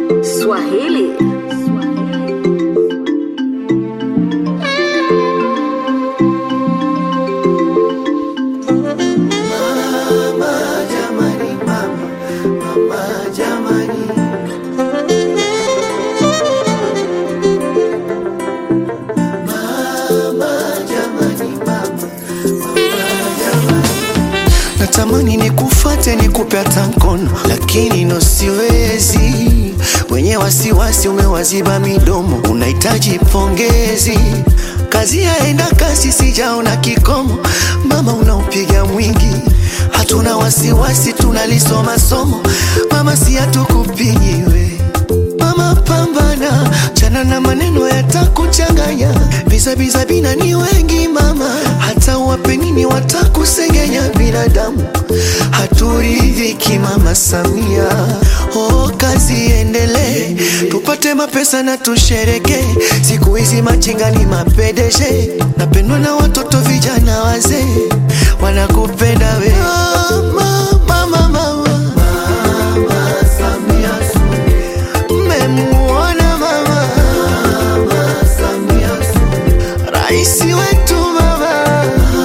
Swahili. Natamani nikufate nikupe hata mkono, lakini no siwezi. Wenye wasiwasi umewaziba midomo, unahitaji pongezi. Kazi yaenda kasi, sijaona kikomo. Mama unaupiga mwingi, hatuna wasiwasi, tunalisoma somo. Mama si hatukupigi we Mama pambana, chana na maneno yatakuchanganya. Bizabiza bina ni wengi mama, hata wape nini watakusengenya. Binadamu haturidhiki mama Samia. Oh, kazi endelee, tupate mapesa na tushereke. Siku hizi machinga ni mapedeje, napendwa na watoto vijana wazee, wanakupenda we mama, mama, mama. Mmemuona mama Raisi wetu mama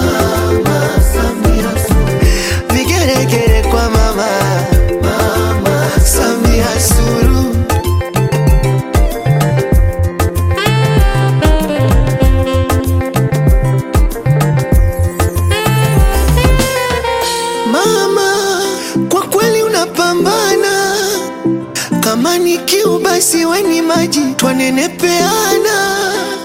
Vigeregere kwa mama Samia Suluhu Mama, kwa kweli unapambana kama ni kiu basi weni maji twanenepeana.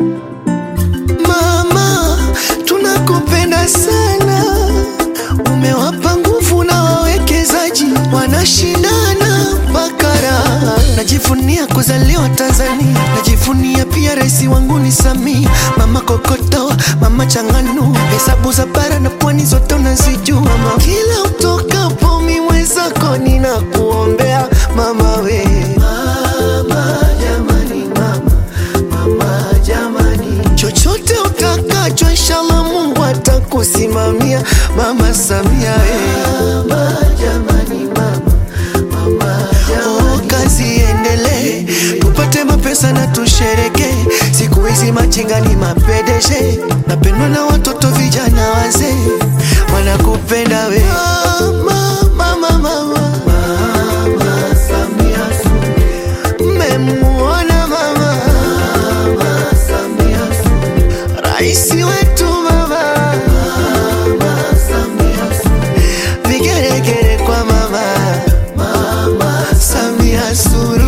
Mama, tunakupenda sana, umewapa nguvu na wawekezaji wanashindana bakara. Najivunia kuzaliwa Tanzania, najivunia pia rais wangu ni Samia. Mama kokoto, mama changanu, hesabu za bara na pwani zote unazijua mama. Kila utokapo mi mwenzako ninakuombea mama we mama, jamani mama, mama jamani, chochote utakacho inshallah Mungu atakusimamia mama Samia we mama, jamani mama, mama jamani. Oh, kazi iendelee, tupate mapesa na tushereke. Siku hizi machinga ni mapedeje, napendwa na watoto vijana wazee, wanakupenda we mama, mama, mama. Mmemuona mama Raisi wetu mama Vigeregere kwa mama Samia Suluhu